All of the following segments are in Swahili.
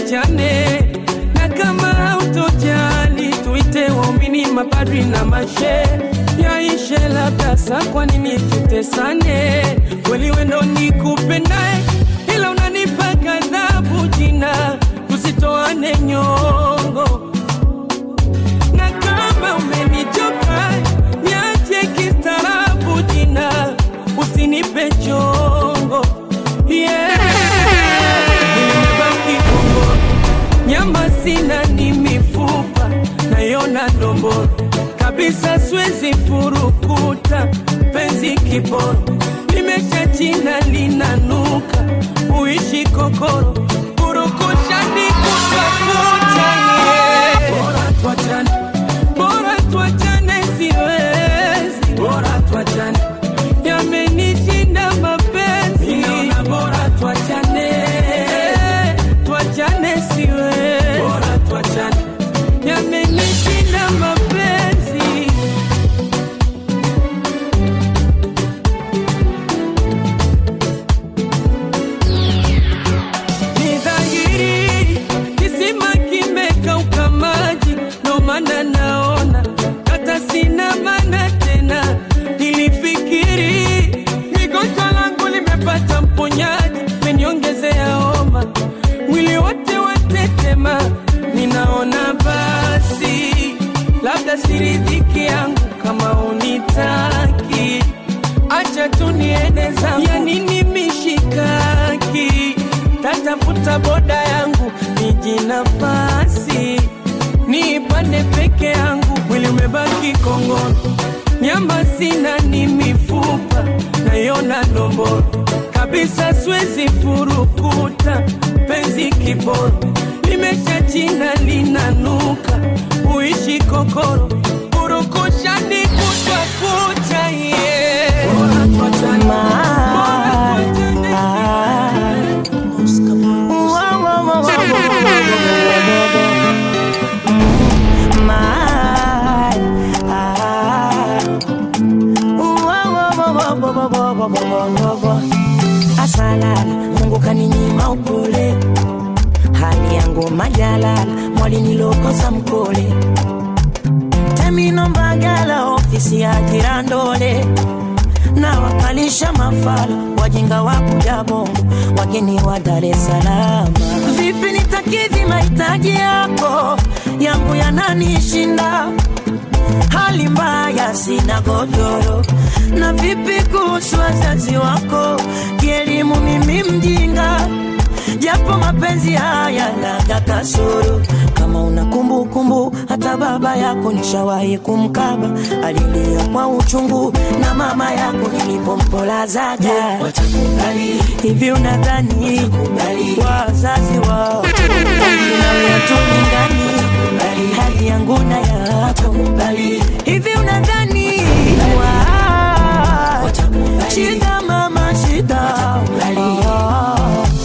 tuachane, na kama hautojali tuite waumini, mapadri na mashe yaishe labda sa, kwa nini tutesane? Kweli wendo nikupendae, ila unanipa ghadhabu jina, tusitoane nyongo na kama umenichoka niache kistaarabu jina, usinipe chongo yeah. Nimebaki Kongo, nyama sina ni mifupa nayona ndomboro kabisa, siwezi furukuta penzi kiboro, limesha china linanuka uishi kokoro kurukushani kutwa kucha yeah. Bora tuachane, bora tuachane, siwezi. Bora tuachane, yamenishinda mapenzi. Ninaona bora tuachane, tuachane, siwezi. Bora tuachane, yamenishinda mapenzi. Ni dhahiri kisima kimekauka maji, ndo maana naona hata sina maana tena. Nilifikiri migonjwa langu limepata mponyaji, meniongezea homa, mwili wote watetema. Ninaona basi labda siridhiki yangu kama unitaki acha tu niende zangu, ya nini mishikaki? Tatafuta boda yangu niji nafasi niipande peke yangu, mwili umebaki kongoni, nyama sina ni mifupa nayona ndomboro kabisa, siwezi furukuta penzi kiboro, limesha china linanuka uishi kokoro urukushani kutwa kucha yeah. Bora tuachane, bora tuachane. Asalala, Mungu kaninyima upole, hali yangu majalala, mwalinilokosa mkole Temino Mbagala, ofisi ya Kirandole na wakalisha mafala wajinga wa kuja Bongo, wageni wa Dar es Salaam. Vipi nitakidhi mahitaji yako, yangu yananishinda hali mbaya, sina godoro. Na vipi kuhusu wazazi wako, kielimu mimi mjinga, japo mapenzi haya naga kasoro. Kama una kumbukumbu, hata baba yako nishawahi kumkaba, alilia kwa uchungu, na mama yako nilipompolazaga. Watakubali hivi, unadhani wazazi wao nawe tulingani hali yangu na yako hivi, unadhani wa- shida mama shida Ah.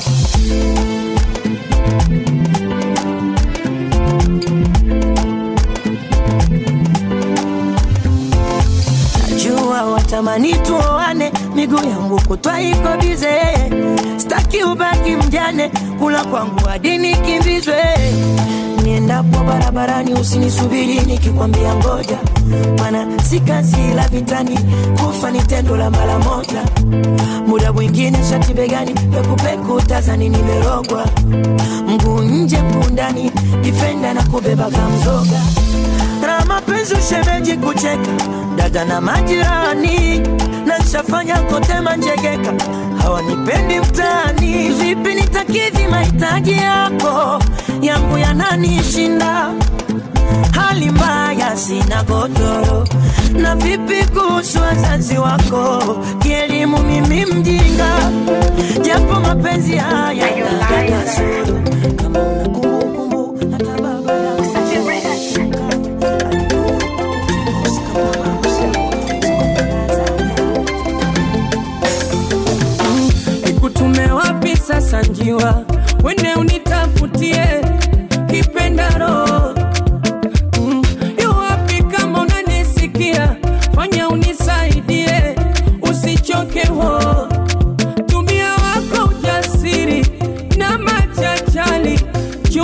Najua watamani tuoane, miguu yangu kutwa iko bize, staki ubaki mjane, kula kwangu hadi nikimbizwe. Niendapo barabarani usinisubiri nikikwambia ngoja, mana si kazi la vitani, kufa ni tendo la mara moja. Muda mwingine shati begani, pekupeku tazani nimerogwa, mguu nje mguu ndani, difenda na kubeba kamzoga na mapenzi ushemeji kucheka dada na majirani na nshafanya kote manjegeka hawanipendi mtaani vipi nitakidhi mahitaji yako yangu yananishinda hali mbaya sina godoro na vipi kuhusu wazazi wako kielimu mimi mjinga japo mapenzi haya yana kasoro kama una kumbukumbu hata baba yako nikutume wapi sasa njiwa wende unitafutie kipendaro Mm, yu wapi kama unanisikia fanya unisaidie usichoke ho tumia wako ujasiri na machachali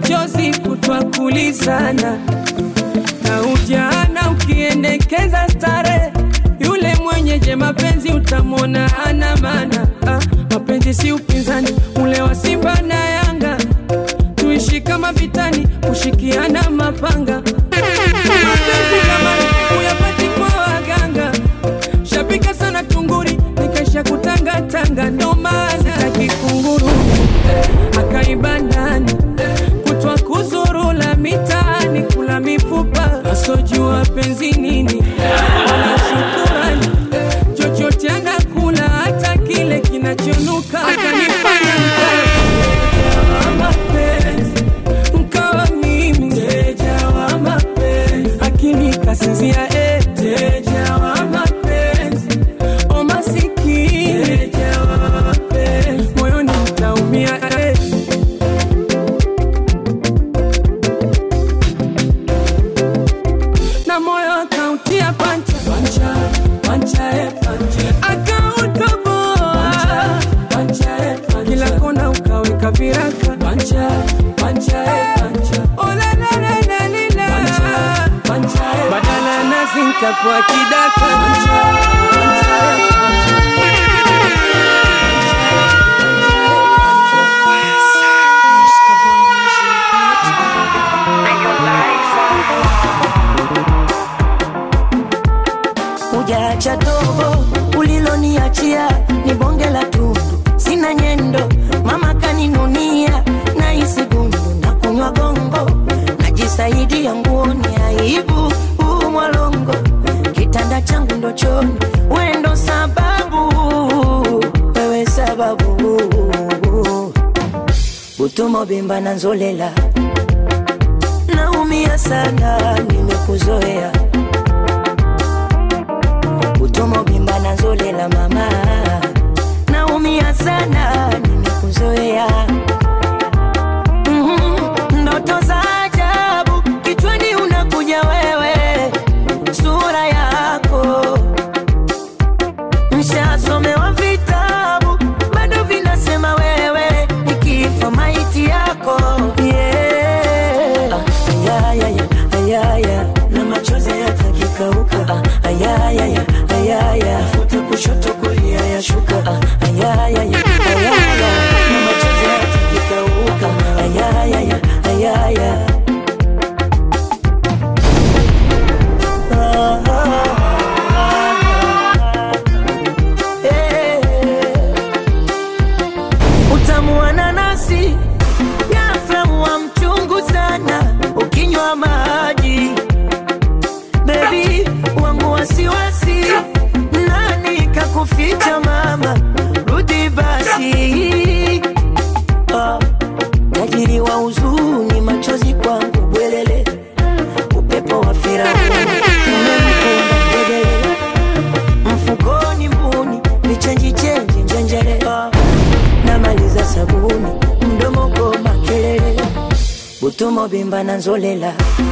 machozi kutwa kulizana na ujana ukiendekeza stare yule mwenyeje mapenzi utamwona ana maana ah, mapenzi si upinzani ule wa simba na yanga tuishi kama vitani kushikiana mapanga mapenzi jamani uyapati kwa waganga shabika sana tunguri nikesha kutangatanga ndo maana kikunguru akaiba ndani kutwa kuzurula mitaani kula mifupa asojua penzi nini wala shukurani chochote anakula hata kile kinachonuka akanifanya mteja wa mapenzi mkawa mimi mteja wa mapenzi akili kasinzia eh. mteja wa mapenzi o masikini mteja wa mapenzi moyoni mtaumia eh. na moyo akautia pancha pancha pancha eh, pancha akautoboa pancha eh, pancha kila kona ukaweka viraka pancha pancha eh, pancha oh la la la la la la pancha eh, badala ya nazi nikakuwa kidaka pancha pancha eh, Ujaacha tobo uliloniachia ni bonge la tundu, sina nyendo, mama kaninunia na isi gundu na kunywa gongo, najisaidia nguoni, aibu huu mwalongo, kitanda changu ndo choni, wendo sababu, wewe sababu, utumo bimba na nzolela, naumia sana, nimekuzoea utomo bimba na nzolela mama naumia sana nimekuzoea Mhm, ndoto za ajabu kichwani unakuja wewe sura yako mshasomewa vitabu bado vinasema wewe nikifa maiti yako yeah. ah, ayayaya, ayaya, na machozi yatakikauka ah, ayayaya, ayaya, futa kushoto kulia yashuka ah, ayayaya, ayaya, na machozi yatakikauka ayayaya, ayaya. Ah, ah, ah, eh. Utamu wa nanasi ghafla wa mchungu sana ukinywa maji bebi wangu wasiwasi nani kakuficha mama rudi basi ah, tajiri wa huzuni machozi kwangu bwelele upepo wa firauni umemkunda ngedele mfukoni mbuni vichenji chenji njenjere ah, namaliza sabuni mdomo goma kelele butumo bimba na nzolela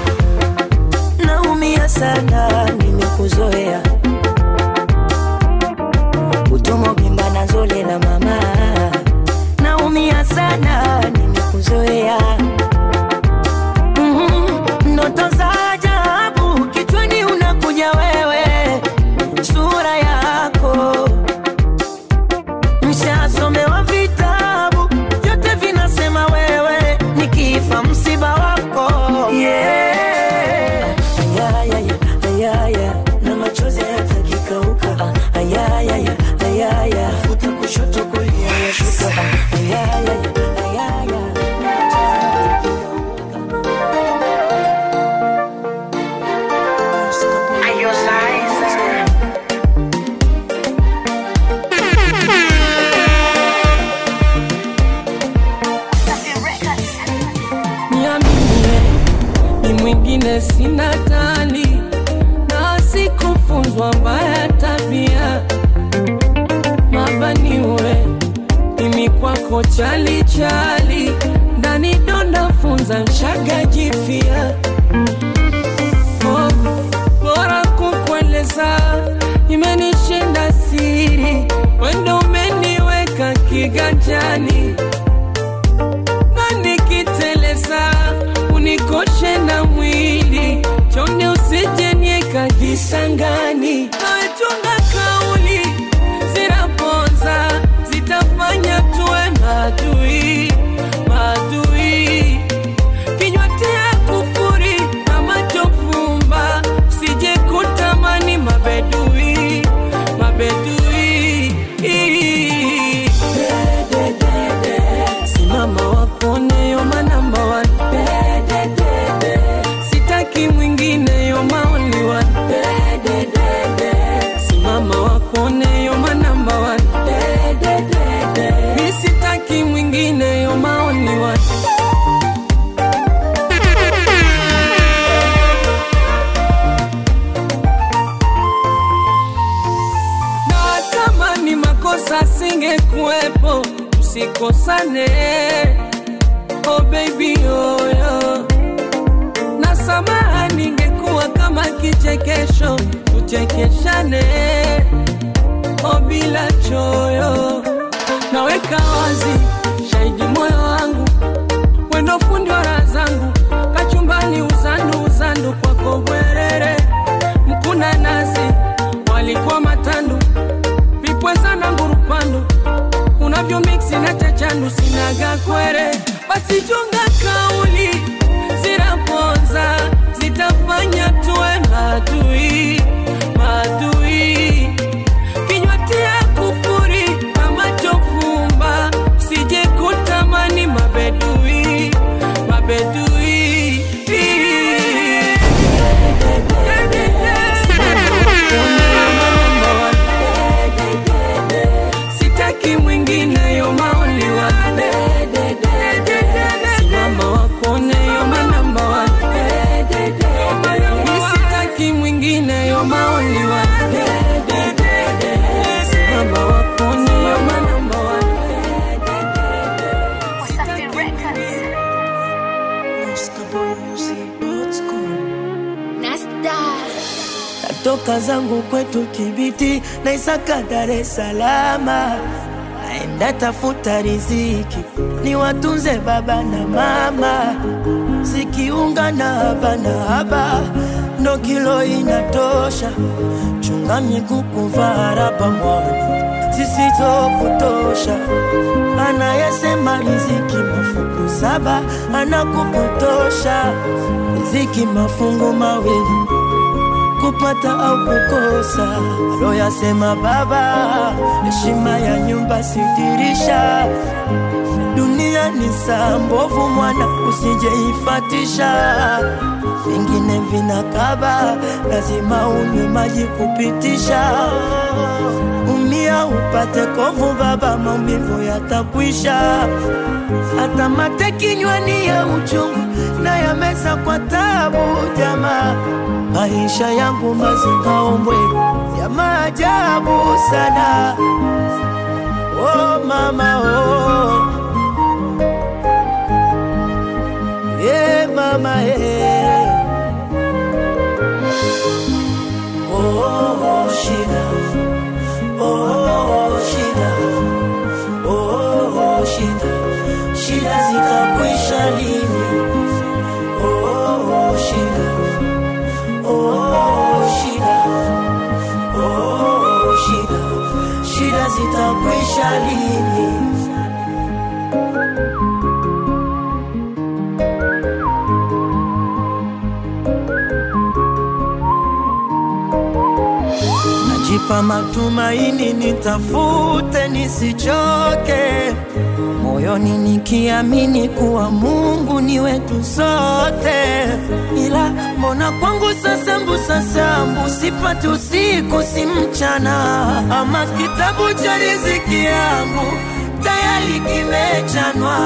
naumia sana nimekuzoea utumo bimba na nzolela mama naumia sana nimekuzoea Mhm, ndoto za ajabu kichwani unakuja wewe sura yako mshasomewa vitabu vyote vinasema wewe nikifa msiba wako yeah. ayayaya, ayaya, na machozi yatakikauka ayayaya, ayaya, futa kushoto kulia yashuka ayayaya, ayaya, niaminie ni mwingine sina tali na sikufunzwa mbaya tabia mabaniwe mimi kwako chali chali ndani donda funza mshaga jifia oh, bora kukueleza imenishinda siri wendo umeniweka kiganjani na nikiteleza unikoshe na mwili chonde usije nieka visangani nawechunga kauli zinaponza zitafanya tuwe madui madui kinywa tia kufuri na macho fumba sije kutamani mabedui mabedui simama wapone yoma namba one sitaki mwingine yoma only one simama wapone yoma namba one mi sitaki mwingine yoma only one na kama ni makosa singekuwepo usikosane oh baby oyo na samaha ningekuwa kama kichekesho tuchekeshane oh bila choyo naweka wazi shahidi moyo wangu wendo fundi wa raha zangu kachumbani uzandu uzandu kwako bwerere mkuna nazi walikuwa matandu vipweza na ngurupandu unavyo miksi na chachandu sinaga kwere basi chunga kauli zinaponza zitafanya tuwe madui madui kinywa tia kufuri na macho fumba sije kutamani mabedui mabedui sitaki mwingine yoma only one simama wakone yoma namba one mi sitaki mwingine yoma only one simama wakone yoma namba one Wasafi Records. Nasta. natoka zangu kwetu Kibiti na Isaka Dar es Salama, naenda tafuta riziki ni watunze baba na mama, sikiunga na haba na haba ndo kilo inatosha, chunga miguu kuvaa raba mwana zisizo kutosha, anayesema riziki mafungu saba anakupotosha, riziki mafungu mawili kupata au kukosa. Aloyasema baba, heshima ya nyumba sidirisha. Dunia ni saa mbovu, mwana usijeifatisha. Vingine vinakaba, lazima unywe maji kupitisha. Umia upate kovu, baba, maumivu yatakwisha hata mate kinywani ya uchungu na yameza kwa tabu jamaa. Maisha yangu mazikaombwe ya maajabu sana. Oh mama oh. Yeah, mama yeah. Oh, shida. Oh, shida. Oh, shida. Shida zitakwisha lini? Oh, shida. Oh, shida. Oh, shida. Shida zitakwisha lini? Najipa matumaini, nitafute nisichoke, moyoni nikiamini kuwa Mungu ni wetu sote. Ila mbona kwangu sasa mbusa sambu sipati usiku si mchana, ama kitabu cha riziki yangu tayari kimechanwa.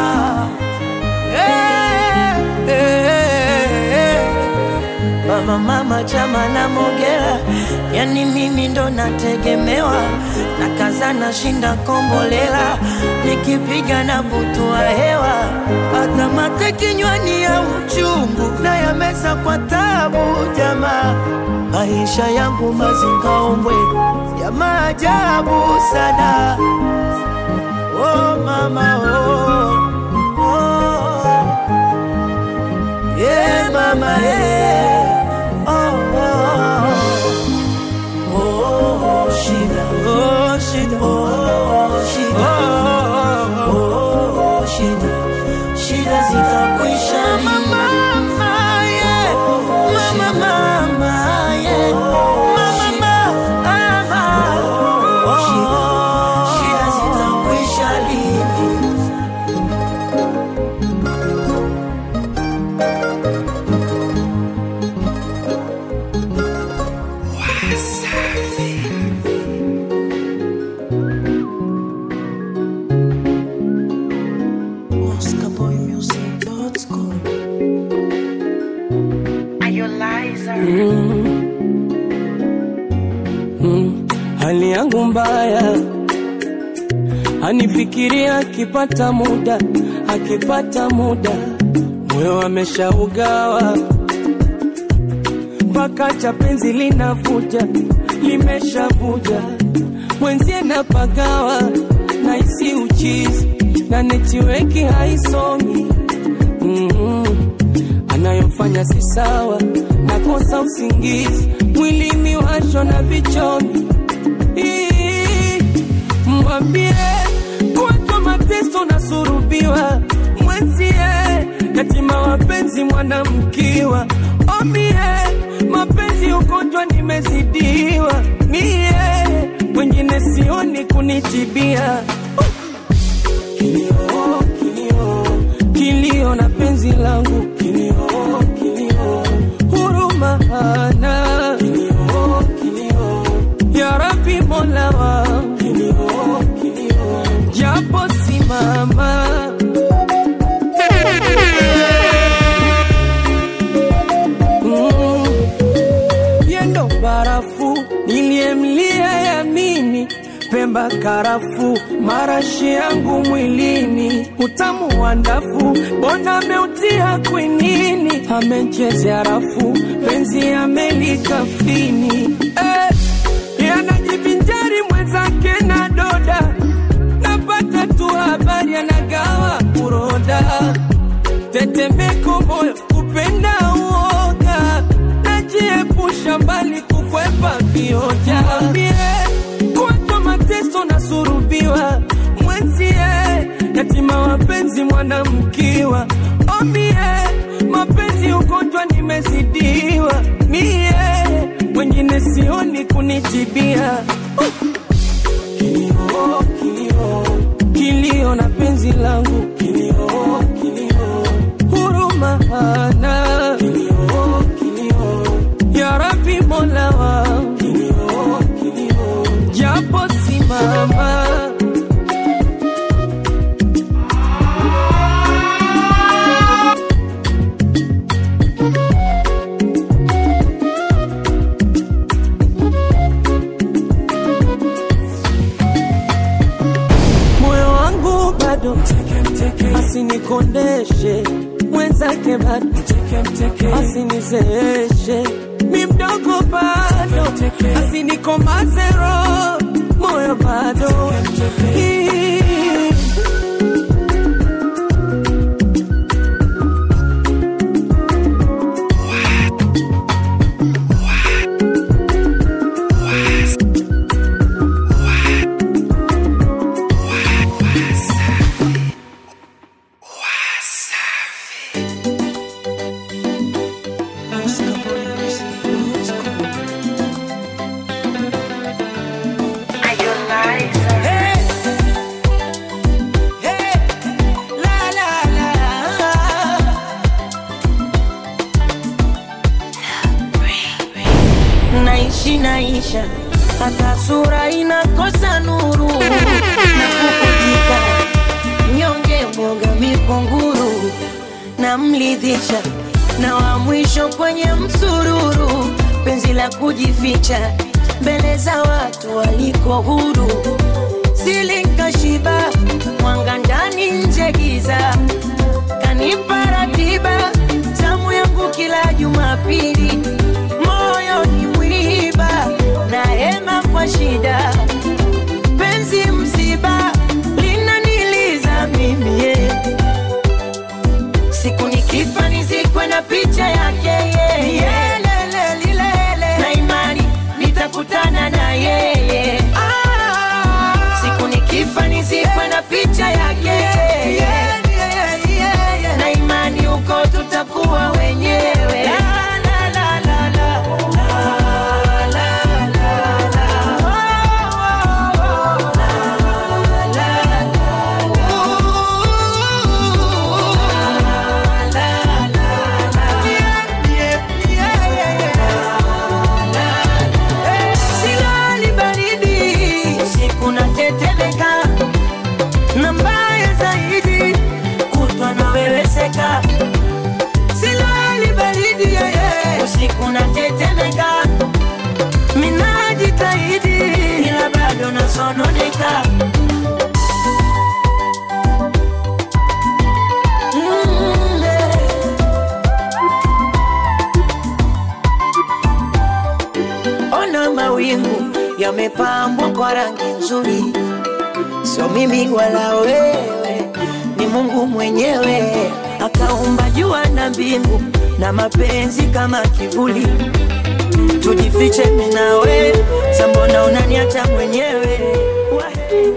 Hey, hey, hey, hey. Mama mama chama na Mogera, yani mimi ndo nategemewa, na kaza na shinda kombolela, nikipiga na butua hewa, hata mate kinywani ya uchungu na yameza kwa tabu jamaa. Maisha yangu mazingaombwe ya maajabu sana. Oh mama oh, oh. Yeah, mama eh. oh, oh, oh. Oh, shida. Oh, shida. Oh, shida. Oh, oh, shida. Shida zitakwisha mama, mama, yeah. Mama, mama, yeah. Mama, mama. Oh, shida. Shida zitakwisha lini? Oscar Boy Music dot com. hali yangu mbaya, anifikiria akipata muda, akipata muda, moyo ameshaugawa mpaka cha penzi linavuja, limeshavuja mwenzie napagawa, naisi uchizi na netiweki haisomi mm anayofanya si sawa, nakosa usingizi, mwili miwasho na vichomi. Ii, Mwambie kuwatwa mateso na surubiwa, mwenzie yatima wapenzi mwanamkiwa, omie mapenzi ugonjwa nimezidiwa, mie mwingine sioni kunitibia kilio, kilio, kilio na penzi langu kilio, kilio, huruma hana kilio, kilio, ya Rabbi Mola wangu kilio, kilio, japo simama Mm. yendo barafu niliyemlia yamini pemba karafu marashi yangu mwilini utamu wa ndafu bona ameutia kwinini amechezea rafu penzi amelikafini eh, yanajivinjari mwenzake na doda napata tu habari anagawa kuroda tetemeko moyo kupenda uoga najiepusha mbali kukwepa vioja Ambie, kuwatwa mateso na surubiwa mwenzie yatima wapenzi mwanamkiwa omie mapenzi ugonjwa nimezidiwa mie mwingine sioni kunitibia kilio, kilio, kilio na penzi langu kilio, kilio, huruma hana kilio, kilio, ya Rabbi Mola wangu kilio, kilio, japo simama moyo wangu bado asinikondeshe mwenzake bado asinizeeshe mi mdogo bado asinikomaze roho moyo bado Hii. Oscar Boy Music dot com. Hey, hey, la, la, la. Naishi naisha hata sura inakosa nuru na kukutika mnyonge mwoga mikunguru na mlidhisha na wa mwisho kwenye msururu penzi la kujificha mbele za watu waliko huru silikashiba mwanga ndani nje giza kanipa ratiba tamu yangu kila Jumapili moyo ni mwiba na hema kwa shida penzi msiba linaniliza mimi yeah. siku nikifa nizikwe na picha yake yamepambwa kwa rangi nzuri, sio mimi wala wewe, ni Mungu mwenyewe akaumba jua na mbingu na mapenzi kama kivuli. Tujifiche mimi na wewe, sambona unaniacha mwenyewe Wahe.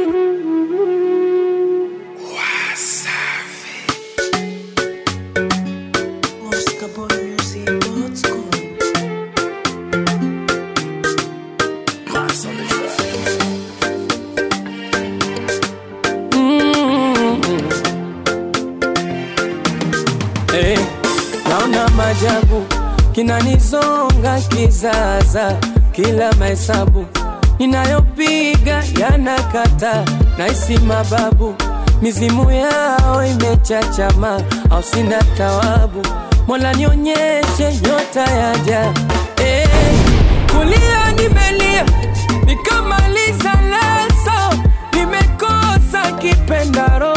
Eh, naona majabu kinanizonga kizaza, kila mahesabu ninayopiga yanakata, naisi mababu mizimu yao imechachama, au sina tawabu. Mola nionyeshe nyota yaja, eh, kulia nimelia nikamaliza leso, nimekosa kipendaro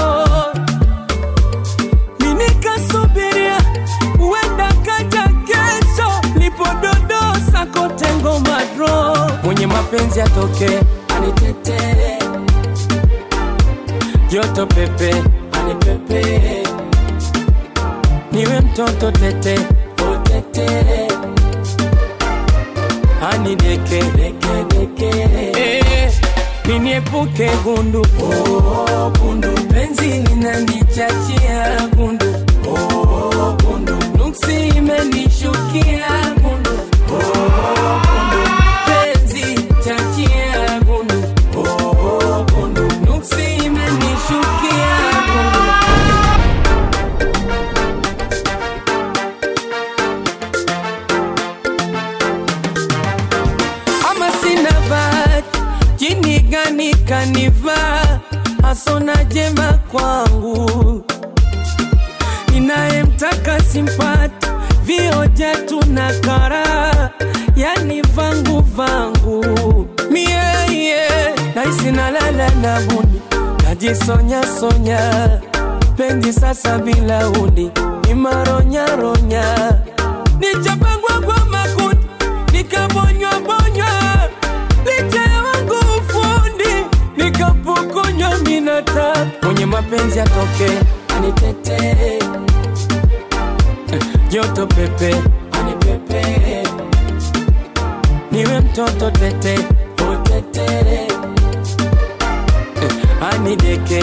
minikasubiria huenda kaja kesho lipododosa kote ngoma dro mwenye mapenzi atoke anitetee joto pepe anipepe niwe mtoto tete otete anideke Eh, niniepuke gundu oh, gundu penzi linanichachia gundu oh, gundu nuksi imenishukia gundu oh, gundu penzi chachia gundu oh, gundu nuksi imenishukia gundu ama sina bahati, jini gani kanivaa, hasona jema kwangu, ninayemtaka simpati, vioja tuna kara, yani vangu vangu mie yeah. naisi nalala na buni, najisonya sonya, penzi sasa bila uni, ni maronyaronya, nichapangwa kwa makundi nikabonywa bonywa licha ya wangu ufundi nikapokonywa minata mwenye mapenzi atoke anitetee Eh, joto pepe anipepe niwe mtoto tete utetere Eh, anideke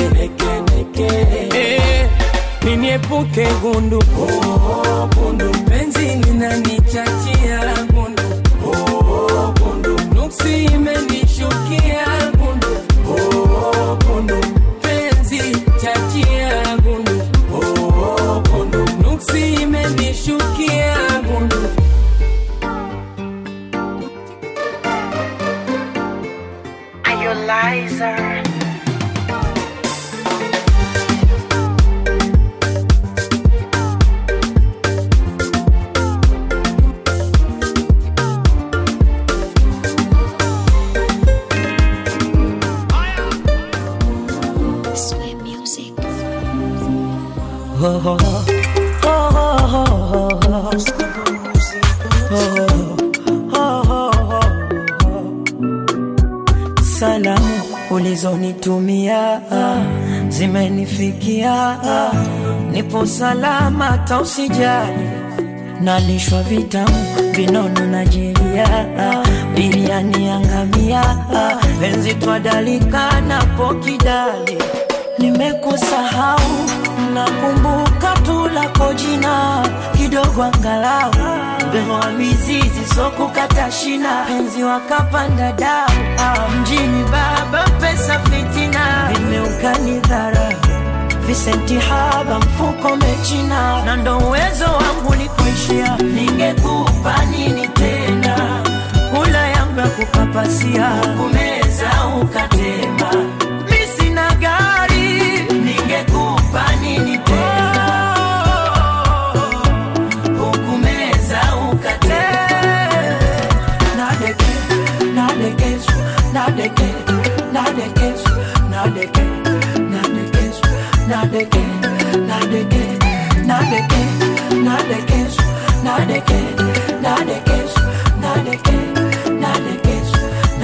Eh, niniepuke gundu oh, gundu penzi linanichachia gundu oh, gundu nuksi imenishukia gundu oh, gundu penzi chachia gundu oh, gundu nuksi imenishukia gundu Sweet music. Oh, oh, oh. Oh, oh, oh, oh. Oh, oh, oh, oh. Salamu ulizonitumia zimenifikia, nipo salama, tausijali nalishwa vitamu vinono na jeria, biriani yangamia, penzi twadalika napo kidali nimekusahau nakumbuka tu lako jina kidogo angalau bewa mizizi sokukata shina penzi wakapanda dau ah, mjini baba pesa fitina vimeukani dhara visenti haba mfuko mechina na ndo uwezo wangu ni kuishia ningekupa nini tena kula yangu ya kupapasia kumeza ukatema mi sina gari ningekupa nini tena hukumeza ukatema nadeke nadekesu nadeke nadekesu nadeke nadekesu nadeke nadeke nadeke nadekesu nadeke nadekesu nadeke nadekesu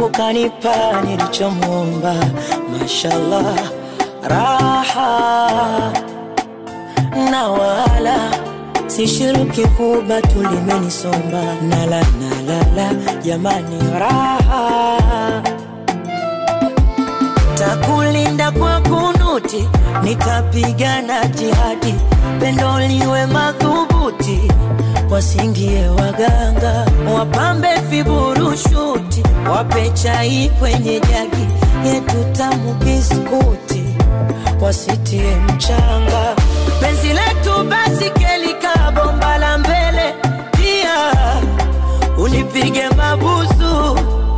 Mungu kanipa nilichomwomba, mashallah, raha na wala sishiriki kuba tulimenisomba nala nalala jamani raha takulinda kwa kunuti nitapigana jihadi pendo liwe madhubuti wasingie waganga wapambe viburushuti wape chai kwenye jagi yetu tamu biskuti wasitie mchanga penzi letu basi kelika bomba la mbele pia unipige mabusu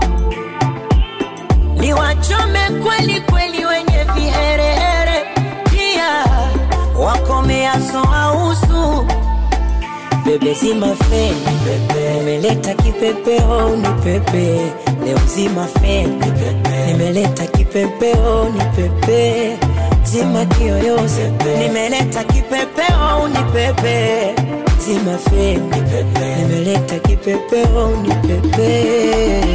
niwachome kweli kweli wenye viherehere pia wakomeaso ausu bebe zima feni pepe nimeleta kipepeo ni pepe leo zima feni pepe nimeleta kipepeo ni pepe zima kiyoyozi nimeleta kipepeo ni pepe zima feni pepe nimeleta kipepeo ni pepe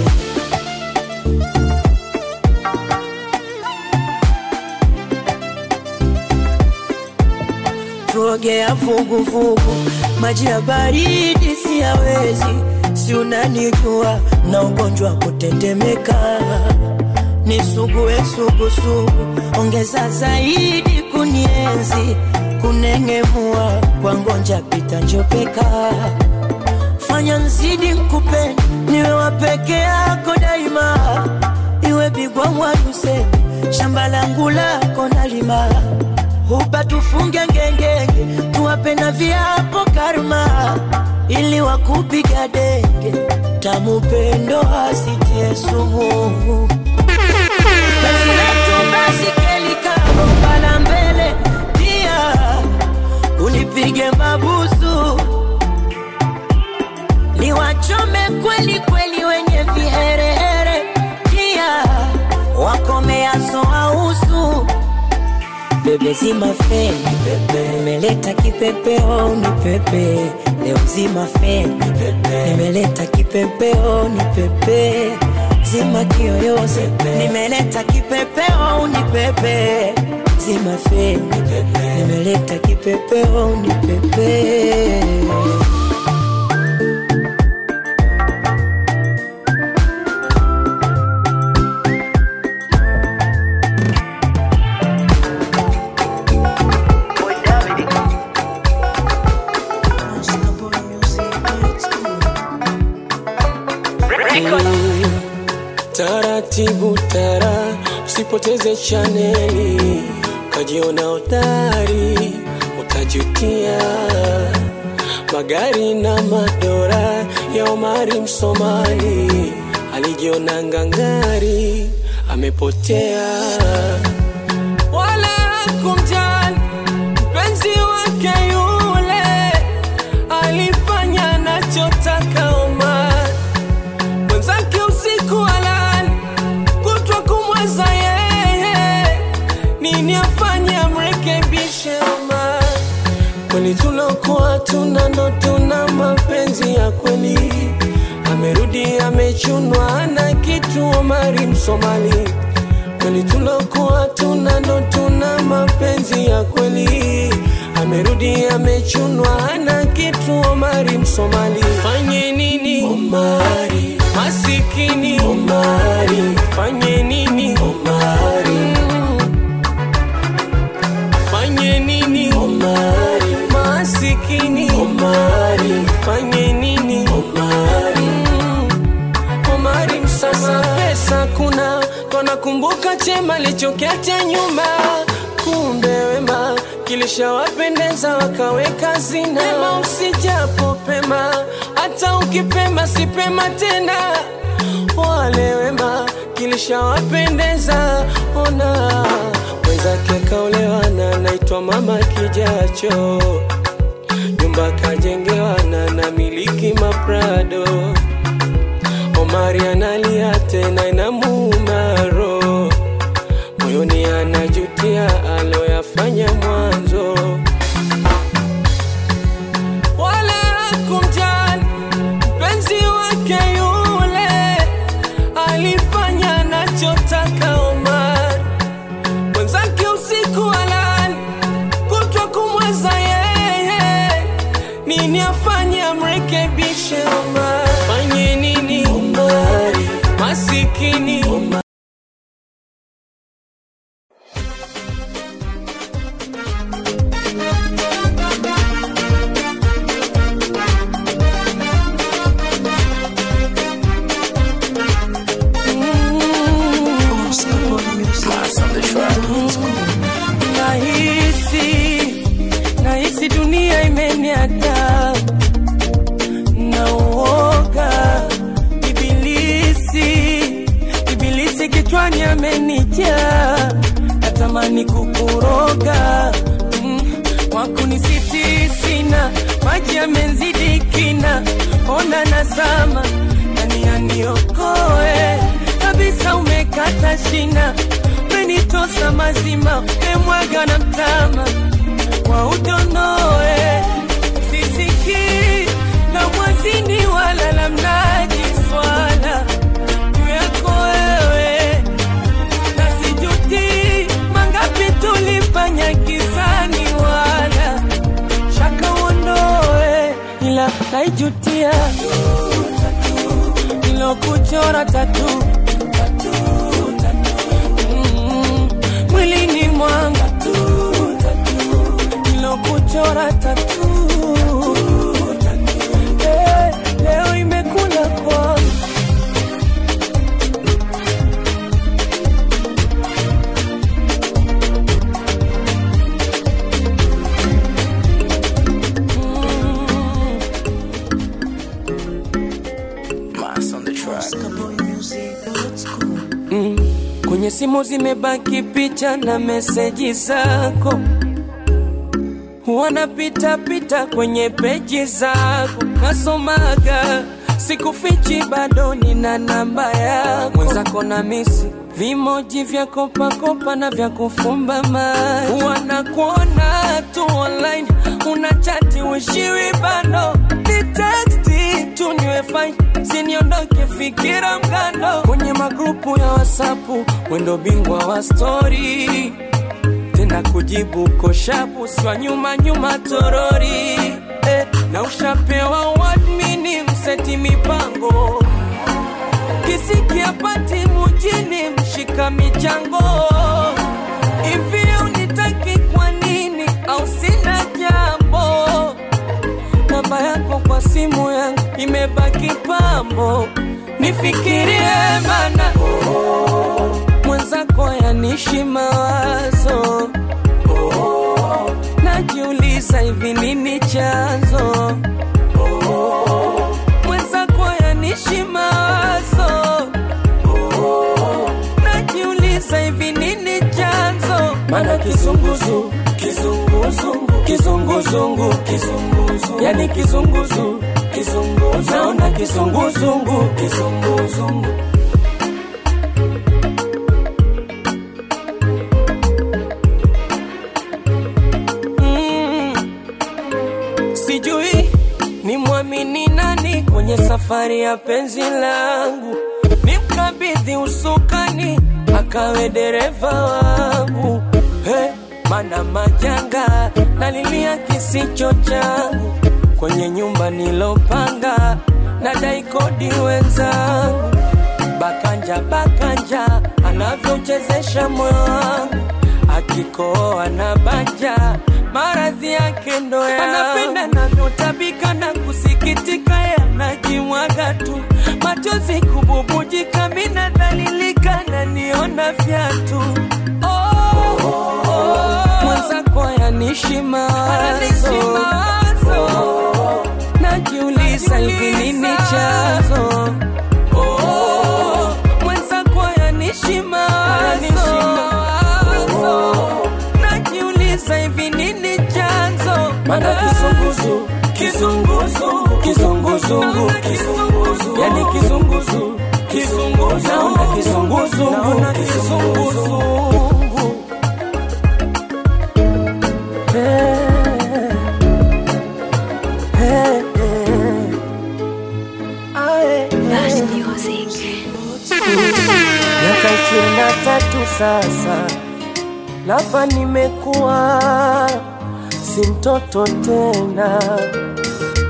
tuogea vuguvugu, maji ya baridi siyawezi, si unanijua na ugonjwa wa kutetemeka, nisugue sugusugu, ongeza zaidi kunienzi, kunengemua kwa ngonja pita njopeka, fanya nzidi nkupende, niwe wa peke yako daima, iwe bigwa mwaduse, shamba langu lako nalima hupa tufunge ngengenge, tuwape na viapo karma, ili wakupiga denge, tamu pendo asitie sumu. Penzi letu basi kelika bomba la mbele, pia unipige mabusu, niwachome kweli kweli wenye viherehere, pia wakomeaso ausu bebe zima feni pepe nimeleta kipepeo ni pepe leo zima feni pepe nimeleta kipepeo ni pepe zima kiyoyozi nimeleta kipepeo ni pepe zima feni pepe nimeleta kipepeo ni pepe taratibu tara usipoteze chaneli ukajiona hodari utajutia magari na madora ya omari msomali alijiona ngangari amepotea wala kumjali mpenzi wake yule alifanya nachotaka omari mwenzake usiku alali kutwa kumweza yeye nini afanye amrekebishe ama kweli tulokuwa tuna ndo tuna mapenzi ya kweli amerudi amechunwa na kitu omari msomali kweli tulokuwa tuna ndo tuna mapenzi ya kweli amerudi amechunwa na kitu omari msomali fanye nini omari masikini omari fanye nini omari fanye nini omari masikini omari fanye nini omari omari msasa pesa kuna twanakumbuka chema lichokete nyuma kumbe wema kilishawapendeza wakaweka zina pema usijapo pema hata ukipema sipema tena wale wema kilishawapendeza ona mwenzake kaolewa na naitwa mama kijacho nyumba kajengewa na na miliki maprado omari analia tena inamumaro moyoni anajutia aloyafanya mwanzo wala kumjali mpenzi wake yule nini afanye amrekebishe Omari? Fanye nini Omari? Masikini Omari. Nahisi, nahisi dunia imeniada na uoga. Ibilisi, ibilisi kichwani amenijaa, natamani kukuroga mm, wakunisiti sina, maji yamenzidi kina, ona nazama, nani aniokoe kabisa, umekata shina umenitosa mazima, emwaga na mtama wa udonoe, sisikii la mwazini wala la mnaji swala juu yako wewe, na sijuti mangapi tulifanya kisani, wala shaka uondoe, ila naijutia ilokuchora tatu Mm, mwilini mwanga ilokuchora tatu Eh, leo imekula kwangu Mm, kwenye simu zimebaki picha na meseji zako, wanapita pita kwenye peji zako, nasomaga sikufichi, bado nina namba yako, mwenzako na misi vimoji vya kopakopa na vya kufumba macho, wanakuona tu online, una chati wishiwi bando ni teksti tu niwe fine, siniondoke fikira mgando kwenye magrupu ya wasapu, wendo bingwa wa stori tena kujibu koshapu swa nyuma nyuma torori eh, na ushapewa wadmini mseti mipango kisiki apati mujini mshika michango hivi unitaki kwa nini au sina jambo namba yako kwa simu yangu imebaki pambo nifikirie mana mwenzako yanishi mawazo najiuliza hivi nini chanzo mwenzako yanishi mawazo najiuliza hivi nini chanzo mana kizunguzu kizunguzungu kizunguzungu kizunguzu yani kizunguzu kizunguzu naona kizunguzungu kizunguzungu mm. sijui ni mwamini nani kwenye safari ya penzi langu nimkabidhi usukani akawe dereva wangu hey, mana majanga nalilia kisicho changu kwenye nyumba nilopanga nadai kodi wenzangu bakanja bakanja anavyochezesha moyo wangu akikoa na banja maradhi yake ndo ya anapenda navyotabika na kusikitika yanajimwaga tu machozi kububujika mina dhalilika na niona vyatu oh, oh, mwenzako yanishi mawazo oh, najiuliza hivi nini chanzo oh, mwenzako yanishi mawazo najiuliza hivi nini chanzo mana kizunguzu kizunguzu kizunguzungu kizunguzu yani kizunguzu kizunguzu naona kizunguzungu naona kizunguzungu Eh, eh, eh. Ah, eh, eh. Flash music. miaka ishirini na tatu sasa, lafa nimekuwa si mtoto tena,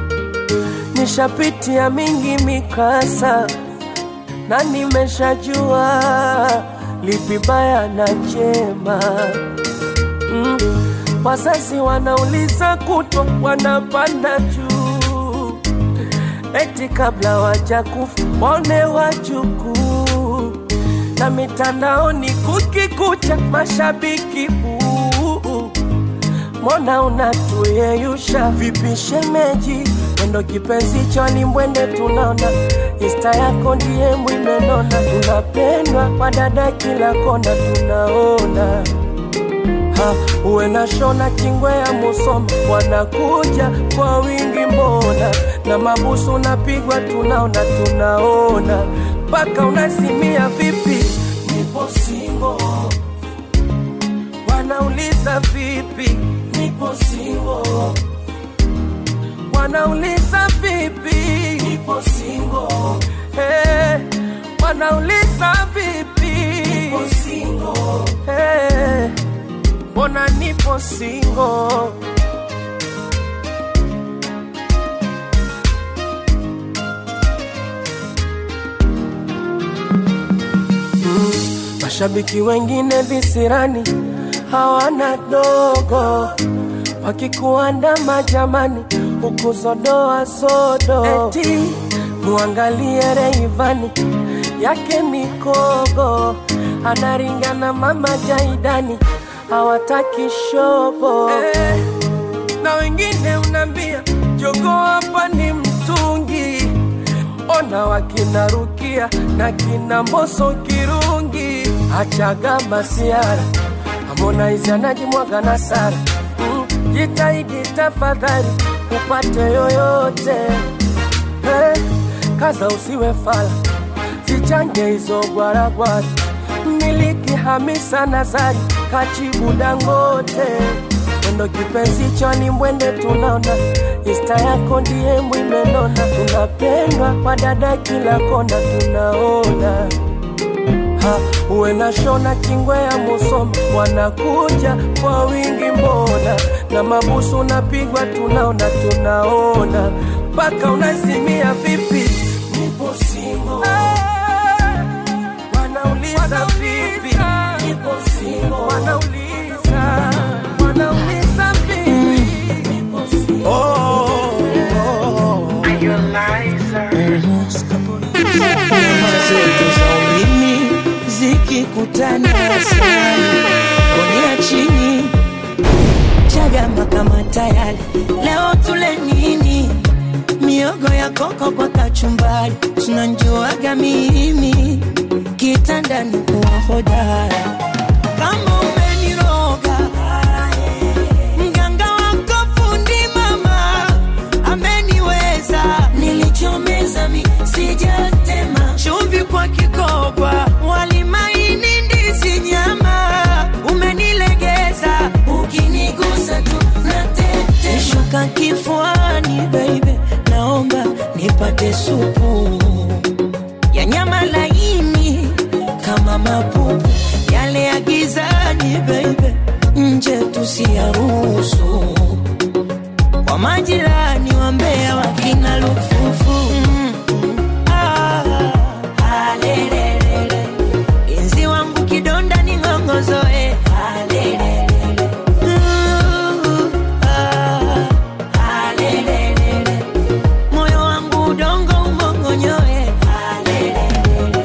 nishapitia mingi mikasa na nimeshajua lipi baya na jema mm. Wazazi wanauliza kutwa, wanapanda juu, eti kabla waja kufa waone wajukuu, na mitandaoni kukikucha, mashabiki buu mbona unatuyeyusha vipi shemeji mwendo kipenzi choni mbwende tunaona insta yako ndiye mwimenona unapendwa kwa dada kila kona tunaona ha, uwe na shona kingwe ya musoma wanakuja kwa wingi mbona na mabusu unapigwa tunaona tunaona mpaka unasimia vipi nipo singo wanauliza vipi nipo singo wanauliza vipi nipo singo hey, wanauliza vipi nipo singo hey, mbona nipo singo Mashabiki wengine visirani hawana dogo, wakikuandama jamani, huku zodoa sodo, eti muangalie Reivani yake mikogo, anaringana mama Jaidani, hawataki shobo eh, na wengine unambia jogo hapa ni mtungi ona wakina Rukia na kina Mboso Kirungi, achaga masiara Harmonize anajimwaga na Sara mm, jitahidi tafadhali upate yoyote eh, kaza usiwe fala, zichange hizo gwaragwara, miliki Hamisa Nazari kachibu Dangote mwendo kipenzi choni mbwende tunaona insta yako ndiye mwimenona tunapendwa kwa dada kila kona tunaona ha, uwe na shona kingwe ya musoma wanakuja kwa wingi mbona na mabusu unapigwa tunaona tunaona mpaka unasimia vipi nipo singo wanauliza vipi nipo singo wanauliza wanauliza vipi nipo singo Nyama zetu za ulimi zikikutana asali konia chini chagama kama tayari leo tule nini miogo ya koko kwa kachumbari tunanjuaga mimi kitandani kuwa hodara kama umeniroga mganga wako fundi mama ameniweza nilichomeza mi sijatema chumvi kwa kikoba walimaini ndizi nyama umenilegeza ukinigusa tu natete shuka kifuani baby naomba nipate supu ya nyama laini kama mapupu yale ya gizani baby nje tusiyaruhusu kwa majirani wa Mbeya wakina lufufu mm, mm, ah, alelelele. Inzi wangu kidonda ni ng'ongozoe alelelele. Uh, ah, alelelele. moyo wangu udongo umongonyoe alelelele.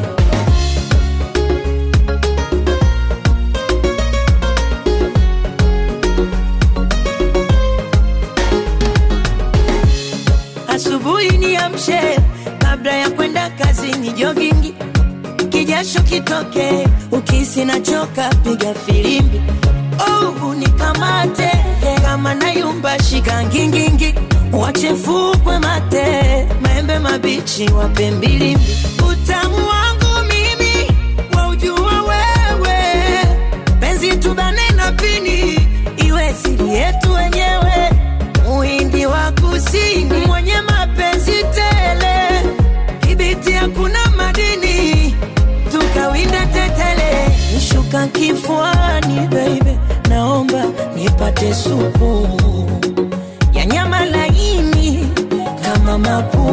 asubuhi niamshe kabla ya kwenda kazini jogingi kijasho kitoke ukisi nachoka piga filimbi oh, nikamate kama nayumba shika ngingingi wachefukwe mate maembe mabichi wape mbilimbi utamu wangu mimi waujua wewe penzi tubane na pini iwe siri yetu wenyewe muhindi wa kusini mwenye mapenzi tele kibiti hakuna madini tukawinda tetele shuka kifuani baby naomba nipate supu ya nyama laini kama mapu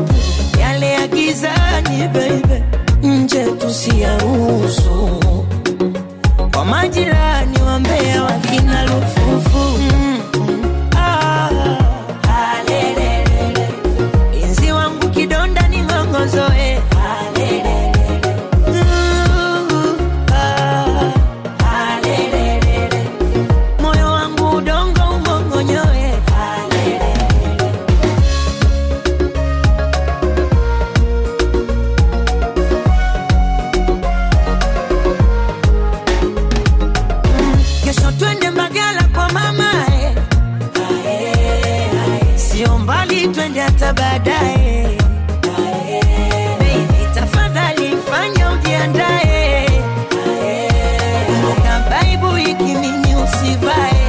mbali, twende hata baadaye. Baby, tafadhali fanya ujiandae. Kumbuka Bible hiki nini usivae.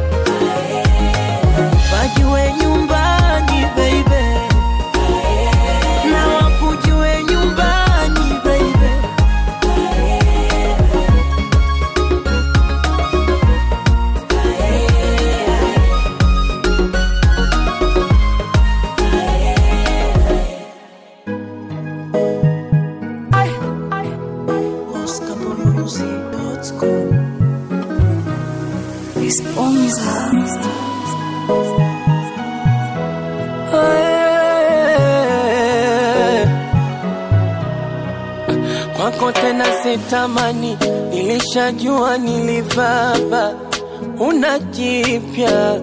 Wajue nyumbani baby. Na wakujue nyumbani baby. kwako tena sitamani, nilishajua nilivaba, una jipya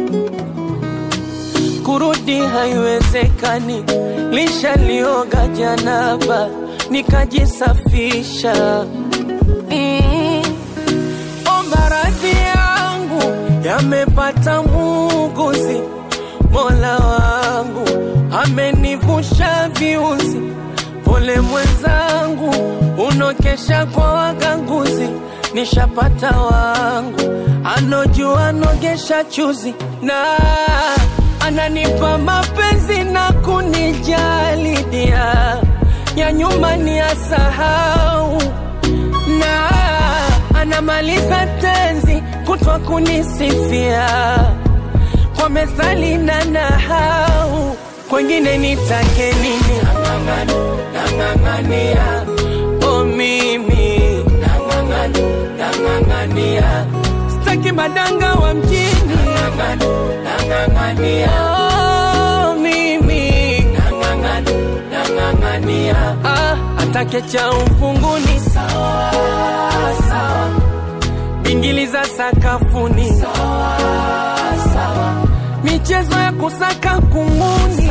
kurudi haiwezekani, lishalioga janaba nikajisafisha. Mm. O, maradhi yangu yamepata muuguzi, Mola wangu amenivusha viuzi. Pole mwenzangu, unokesha kwa waganguzi, nishapata wangu anojua nogesha chuzi na ananipa mapenzi na kunijali dia ya nyuma ni asahau na anamaliza tenzi kutwa kunisifia kwa methali na nahau kwengine nitake nini Nang'ang'ani, nang'ang'ania o mimi Nang'ang'ani, nang'ang'ania staki madanga wa mjini Nang'ang'ani, nang'ang'ania o mimi Nang'ang'ani, nang'ang'ania ah, atake cha ufunguni sawa sawa bingili za sakafuni sawa sawa michezo ya kusaka kunguni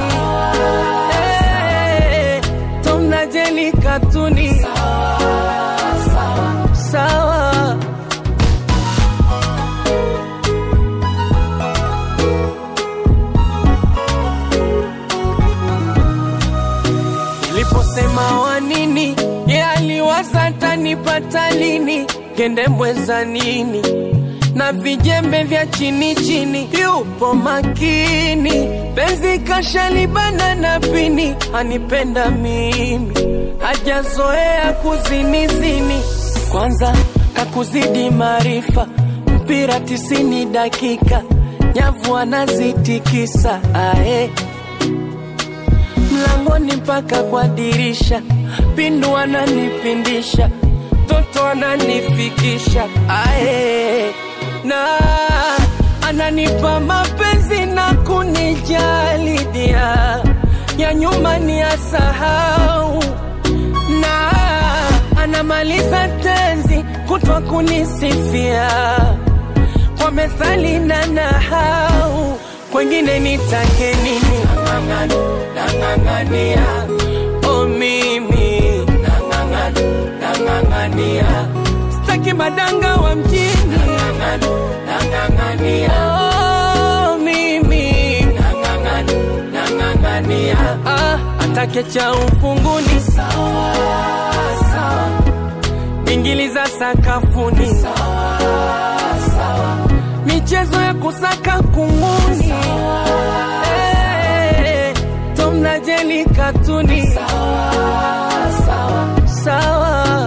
Eh, Tom na Jerry katuni sawa sawa Niliposema wa nini, ye aliwaza tanipata lini, kende mweza nini na vijembe vya chini chini, yupo makini, penzi kashalibana na pini, anipenda mimi, hajazoea kuzinizini, kwanza kakuzidi maarifa, mpira tisini dakika, nyavu anazitikisa ae mlangoni mpaka kwa dirisha, pindu ananipindisha, toto ananifikisha ae, na ananipa mapenzi na kunijali dia ya nyuma ni asahau, na anamaliza tenzi kutwa kunisifia kwa methali na nahau, kwengine nitake nini? Nang'ang'ani, nang'ang'ania o mimi Nang'ang'ani, nang'ang'ania staki madanga wa mjini Nang'ang'ani, nang'ang'ania o mimi Nang'ang'ani, nang'ang'ania ah, atake cha ufunguni sawa sawa bingili za sakafuni sawa sawa michezo ya kusaka kunguni Eh, Tom na Jerry katuni sawa sawa sawa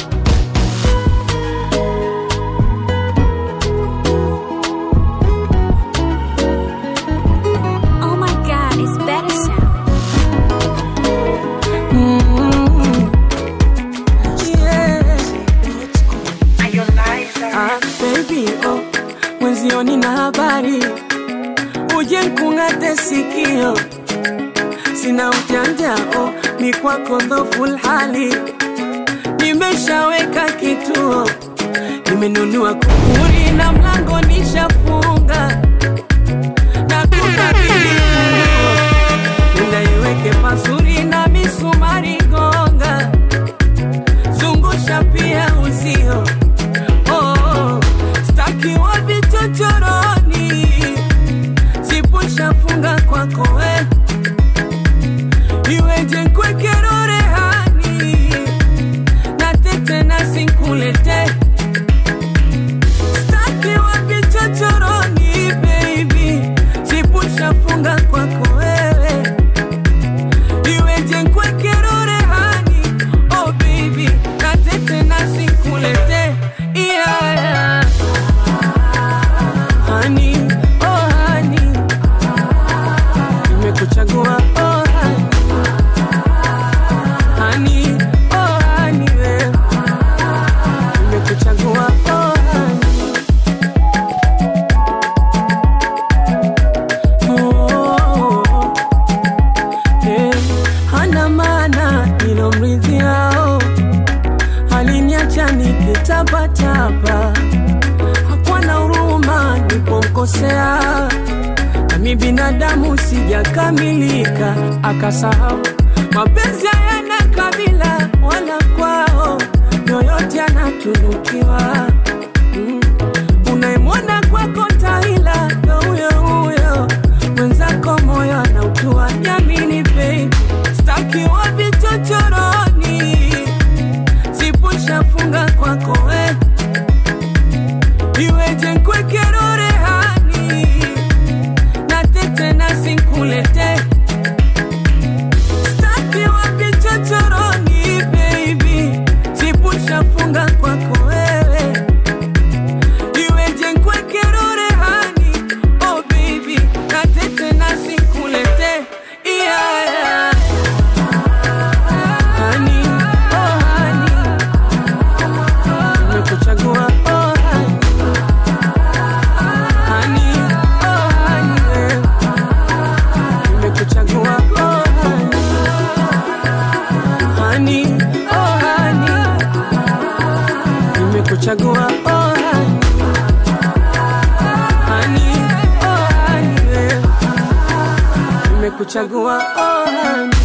Oh my god, it's better sound. Ah, baby, oh, mwenzioni na habari uje nkung'ate sikio sina ujanja oh, ni kwako dhoful hali nimeshaweka kituo nimenunua kufuri na mlango nishafunga na kukabili unaiweke pazuri na misumari gonga zungusha pia uzio oh, staki wa vichochoroni zipusha sipushafunga kwako we iweje kwekero rehani na tete na sinkulete staki wapi chochoroni baby sipushafunga kwako wewe iweje kwekero rehani oh baby na tete na sinkulete yeah, yeah. Honey, oh honey, nimekuchagua oh honey, honey, oh honey, we. nimekuchagua oh honey. Oh, eh, hana maana nilomridhiao aliniacha nikitapatapa hakuwa na huruma nilipomkosea nami binadamu sijakamilika akasahau mapenzi hayana kabila wala kwao yoyote anatunukiwa mm. unayemwona kwako tahila ndo huyo huyo mwenzako moyo anautua nyamini bei stakiwa vichochoroni sipushafunga kwako we iweje kwekero rehani na tete na sinkulete staki wapi chochoroni baby sipushafunga kwako wewe iweje kwekero rehani oh baby na tete na sinkulete yeah, yeah. Honey, oh honey, nimekuchagua oh honey. Honey, oh honey, we. nimekuchagua oh honey. Honey, oh honey, nimekuchagua oh honey. Honey, oh honey, we. nimekuchagua oh honey.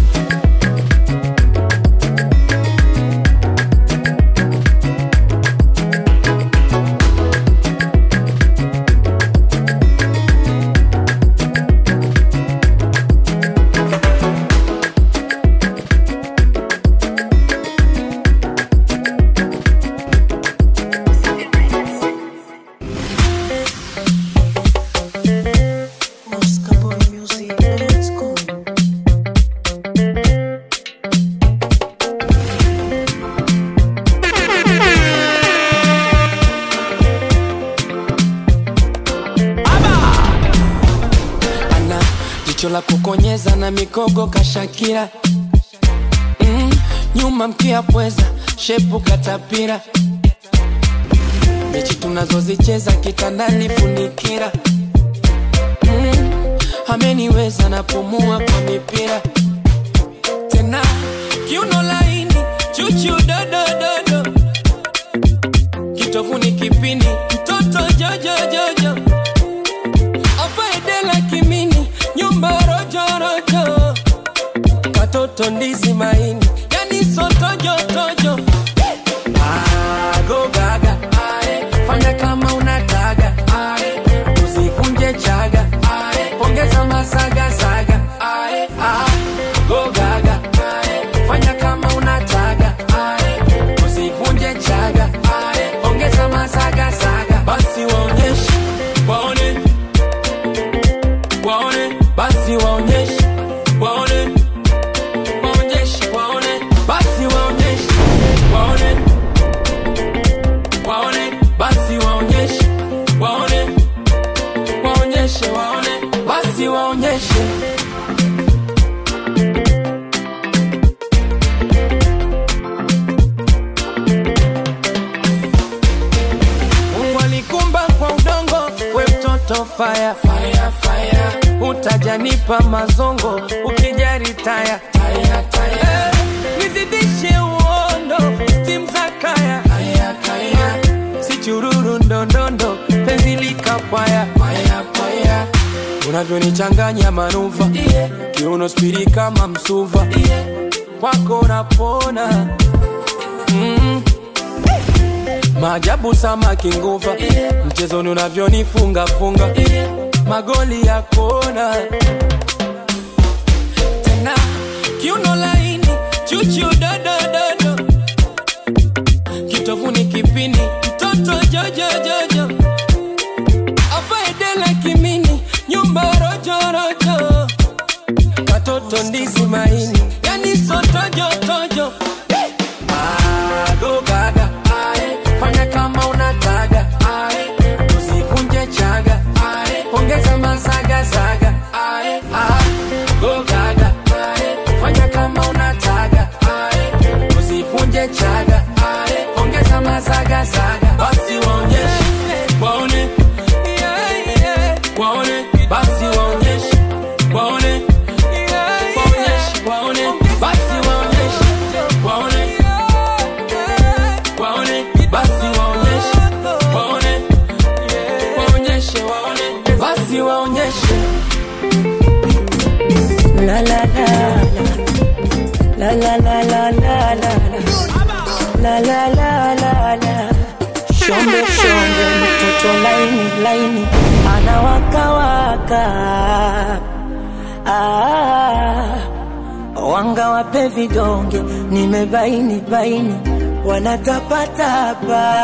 Oscar Boy Music, let's go. ana jicho la kukonyeza na mikogo kashakira mm, nyuma mkia pweza shepu katapira mechi tunazozicheza kitandani funikira mm, ameniweza napumua kwa mipira tena kiuno laini chuchu dodododo kitovuni kipini mtoto jojojojo afaedela kimini nyumba rojorojo katoto ndizi maini yani sotojotojo agogaga fanya kama unataga Ae, usivunje chaga Ae, ongeza masagasaga Ae, ah, gogaga fanya kama unataga Ae, usivunje chaga Ae, ongeza masagasaga basi waonyeshe waone waone basi waonyeshe waone waonyeshe waone basi waonyeshe waone waone basi waonyeshe waone waonyeshe waone basi waonyeshe Mungu alikumba kwa udongo, we mtoto fire, fire, fire. Utajanipa mazongo ukijari taya, taya, taya. Eh, nizidishe uondo stim za kaya, kaya, kaya. si chururu ndondondo penzi likapwaya paya, paya. unavyonichanganya manuva yeah. kiuno spiri kama msuva yeah. kwako napona mm. maajabu samaki nguva yeah. mchezoni unavyonifunga funga yeah. magoli ya kona tena kiuno laini chuchu dodododo kitovuni kipini mtoto jojojojo afaedela kimini nyumba rojorojo katoto ndizi maini yani sotojotojo magogaga ae fanya kama unataga ae usivunje chaga ae ongeza masagasaga ae ah, gogaga ae fanya kama unataga ae usivunje chaga ae ongeza masagasaga basi waonyeshe waone waone basi waonyeshe waone waonyeshe waone basi waonyeshe waone waone basi waonyeshe waone waonyeshe waone basi waonyeshe La la la la la la la la la la la la la la shombe shombe mtoto laini laini anawakawaka ah, wanga wape vidonge nimebaini baini wanatapatapa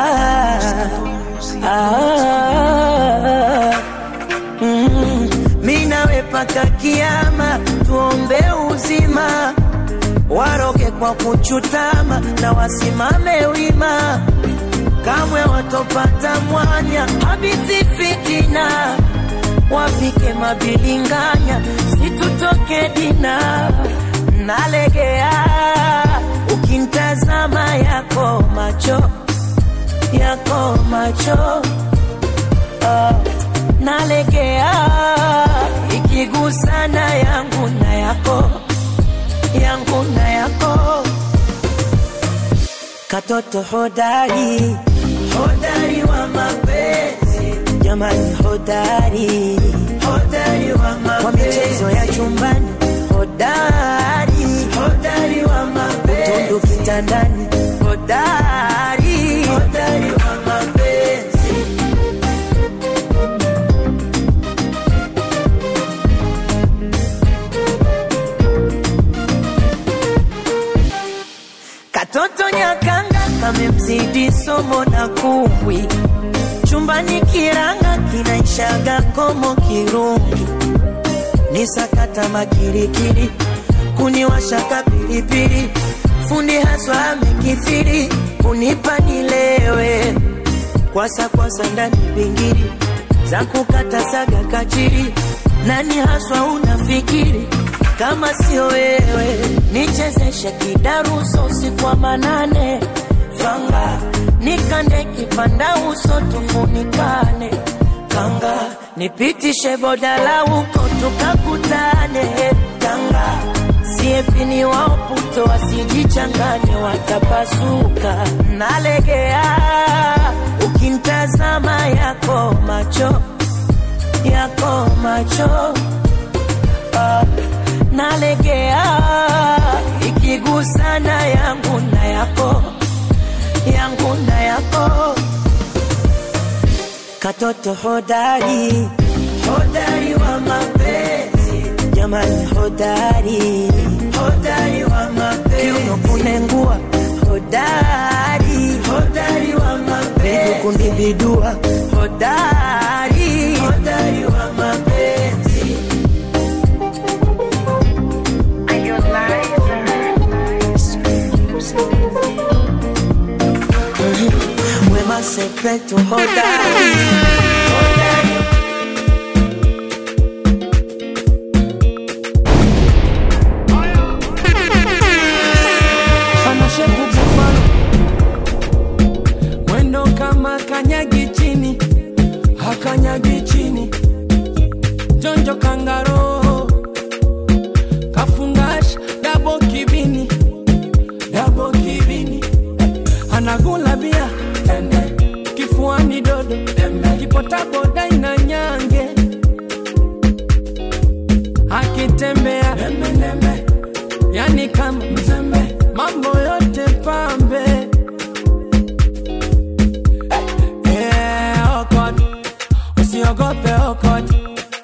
ah, mm, mi nawe paka kiama tuombe uzima waroge kwa kuchutama na wasimame wima kamwe watopata mwanya habithi fitina wapike mabilinganya situtoke dina nalegea ukintazama yako macho yako macho Ah, nalegea ikigusana yangu na yako yangu na yako katoto hodari hodari wa mapenzi jamani hodari hodari wa mapenzi kwa michezo ya chumbani hodari hodari wa mapenzi utundu kitandani hodari hodari wa mapenzi Katoto nyakanga kamemzidi somo na kumbwi, chumbani kiranga kinaishaga komo kirungi, ni sakata makirikiri, kuniwashaka pilipili, fundi haswa amekithiri, kunipa nilewe, kwasa kwasa ndani bingiri, za kukata saga kachiri, nani haswa unafikiri kama sio wewe nichezeshe kidaruso usiku wa manane fanga nikande kipanda uso tufunikane kanga nipitishe bodala huko tukakutane kanga siepini waoputo wasijichanganye watapasuka nalegea ukintazama yako macho yako macho ah, nalegea ikigusana yangu na yako yangu na yako katoto hodari hodari wa mapenzi jamani hodari hodari wa mapenzi kiuno kunengua hodari hodari wa mapenzi kundibidua hodari hodari wa mapenzi Wema secreto hodari hodari anashepu bufalo mwendo kama kanyagi chini hakanyagi chini jonjo kangaro kafungash dabo kibini dabo kibini anagula bia tende kifuani dodo kipotaboda ina nyange akitembea nembe yani kama mzembe mambo yote pambe Eh, okot usiogope okot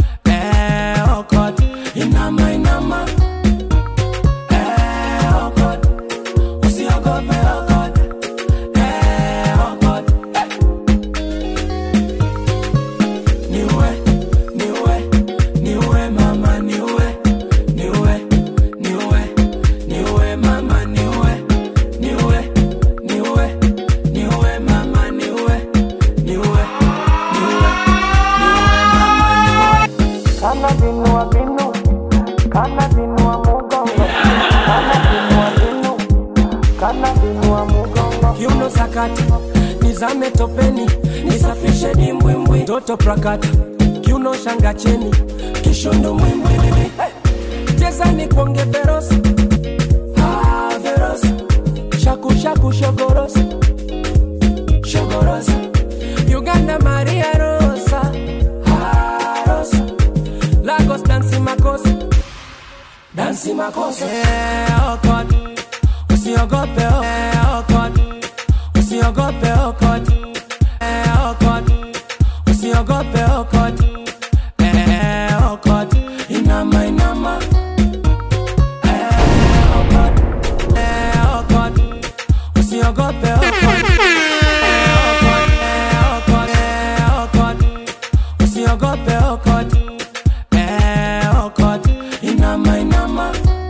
kana binua binu kana binua mugongo kana binua binu kana binua mugongo kiuno sakata nizame topeni nisafishe dimbwimbwi toto prakata kiuno shanga cheni kishondo mwimbwi hey. cheza ni kuonge verosi ah, verosi shaku shaku shogorosi shogorosi uganda maria rosa ah, rosa lagos dansi makosa dansi makosa eh, oh God. usiogope oh, eh, oh God. usiogope oh God. Eh, oh God. usiogope oh God. Eh, oh God. inama inama Eh, oh God. Eh, oh God. usiogope oh God. Eh, oh God. Eh, oh God. Eh, oh God. usiogope oh God. Eh, oh God. inama inama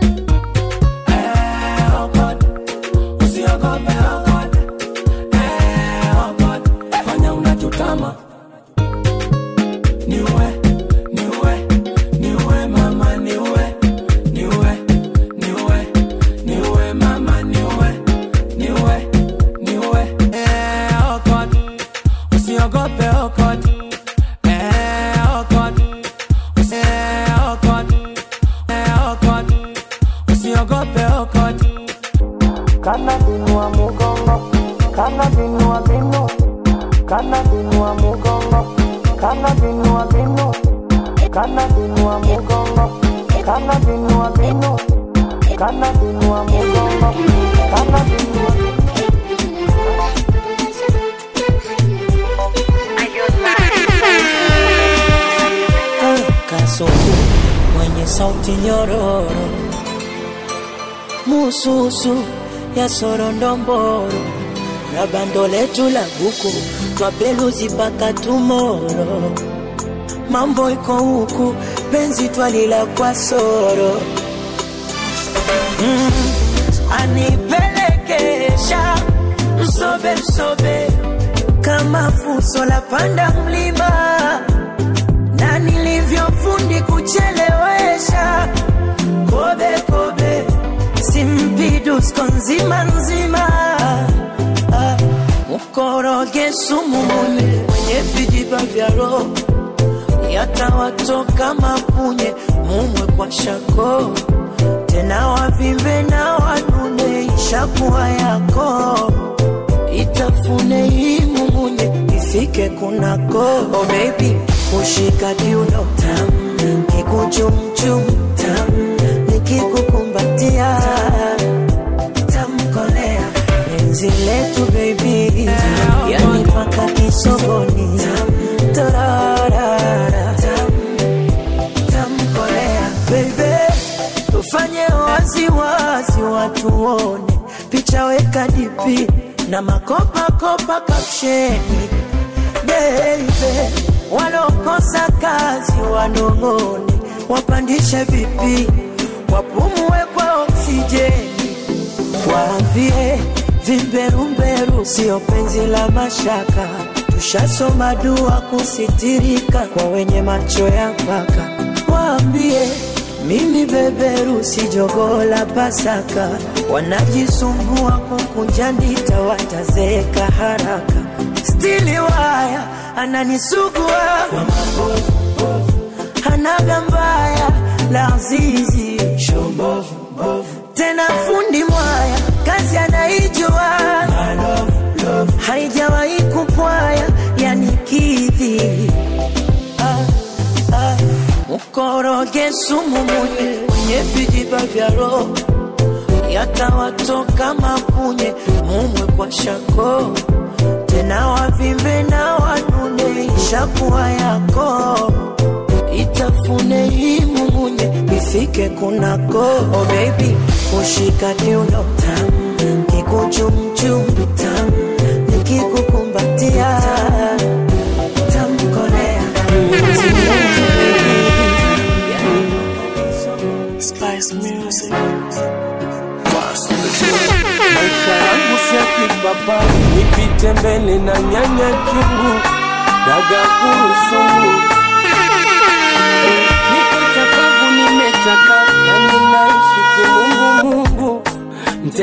Eh, oh God. usiogope oh God. Eh, oh God. fanya unachotama niwe niwe niwe mama niwe niwe niwe niwe mama niwe niwe niwe eh, oh God. usiogope oh God. Eh, oh God. Eh, oh God. Eh, oh God. usiogope oh God. kana binua mugongo kana binua binu kana binua mugongo kana binua binu kana binua mugongo kana binua binu kana binua mugongo kana binua kasoko mwenye sauti nyororo mususu ya sorondomboro na bando letu la buku twapeluzi mpaka tumoro mambo iko huku penzi twalila kwa soro mm, anipelekesha msobe msobe kama fuso la panda mlima na nilivyofundi kuchelewesha kobe kobe simpidusko nzima nzima Ah, mkoroge sumu munye mwenye vijiba vya roho yatawatoka mapunye mumwe kwa shako tena wavimbe na wanune ishakuwa yako itafune hii mumunye ifike kunako oh baby kushika kiuno tam kikuchumchum tam nikikukumbatia tamkolea penzi letu baby yani paka kisogoni tam torarara tam tamkolea baby tufanye waziwazi watuone picha weka dipi na makopakopa kapsheni beibe walokosa kazi wanong'one wapandishe vipi wapumue kwa oksijeni waambie vimberumberu sio penzi la mashaka tushasoma dua kusitirika kwa wenye macho ya mpaka waambie mimi beberu si jogoo la Pasaka, wanajisumbua kukunja ndita, watazeeka haraka. Stili waya ananisugua kwa mabovu, hanaga mbaya la azizi tena fundi mwaya kazi anaijua haijawahi kupwaya yani kidhi ah, ah. mkoroge sumu munye mwenye vijiba vya roho yatawatoka mapunye mumwe kwa shako tena wavimbe na wanune ishakuwa yako itafune hii mumunye ifike kunako oh baby kushika kiuno tam kikuchumchum tam nikikukumbatia tamkolea Spice Music. maisha yangu si ya kipapa, nipite mbele na nyanya chungu daga kurusumu,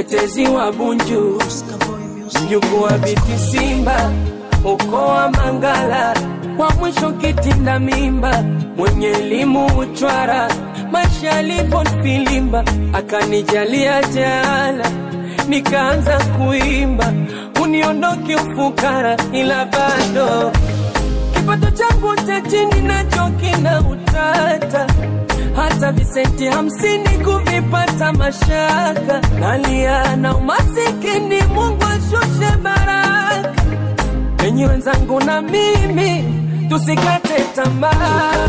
mtetezi wa Bunju, mjukuu wa Biti Simba, ukoo wa Mangala, wa mwisho kitinda mimba, mwenye elimu uchwara, maisha yalivyonifilimba, akanijalia jala, nikaanza kuimba, uniondoke ufukara, ila bado kipato changu cha chini nacho kina utata, hata visenti hamsini kuvipata mashaka, nalia na umasikini, Mungu ashushe baraka enyi wenzangu na mimi tusikate tamaa,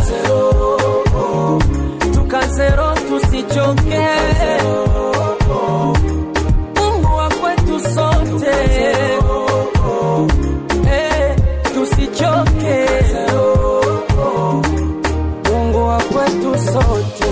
tukazero tusichoke, Mungu wa kwetu sote Eh, tusichoke, Mungu wa kwetu sote.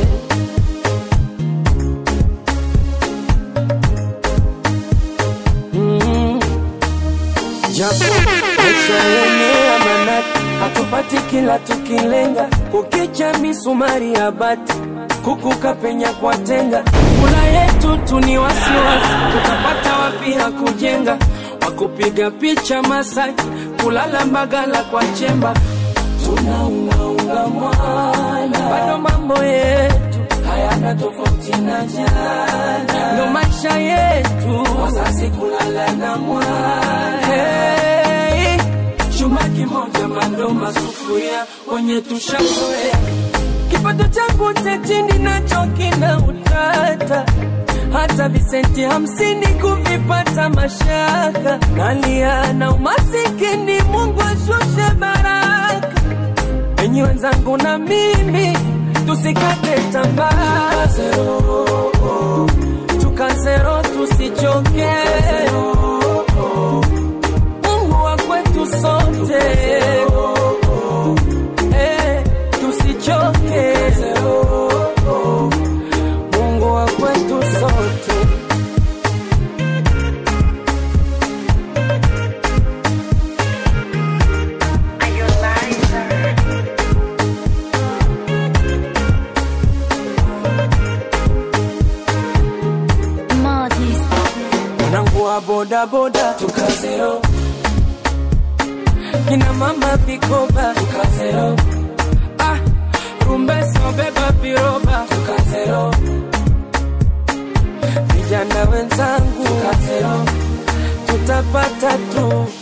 Mm. Japo maisha yenye amanati, hatupati kila tukilenga, kukicha misumari ya bati, kukuka penya kwa tenga, kula yetu tu ni wasiwasi, tutapata wapi ya kujenga, wakupiga picha Masaki, kulala Mbagala kwa chemba, tunaungaunga mwana, bado mambo yetu hayana tofauti na jana, ndo maisha yetu, wazazi kulala na mwana hey, chuma kimoja mandoma sufuria wenye tushazoea kipato changu cha chini nacho kina utata hata visenti hamsini kuvipata mashaka nalia na umasikini mungu ashushe baraka enyi wenzangu na mimi tusikate tamaa tukazero tusichoke mungu wa kwetu sote Eh, tusichoke mungu wa kwetu sote Modest. mwanangu wa bodaboda tukazero kina mama vikoba tukazero ah, rumbeso beba viroba tukazero vijana wenzangu tukazero tutapata tu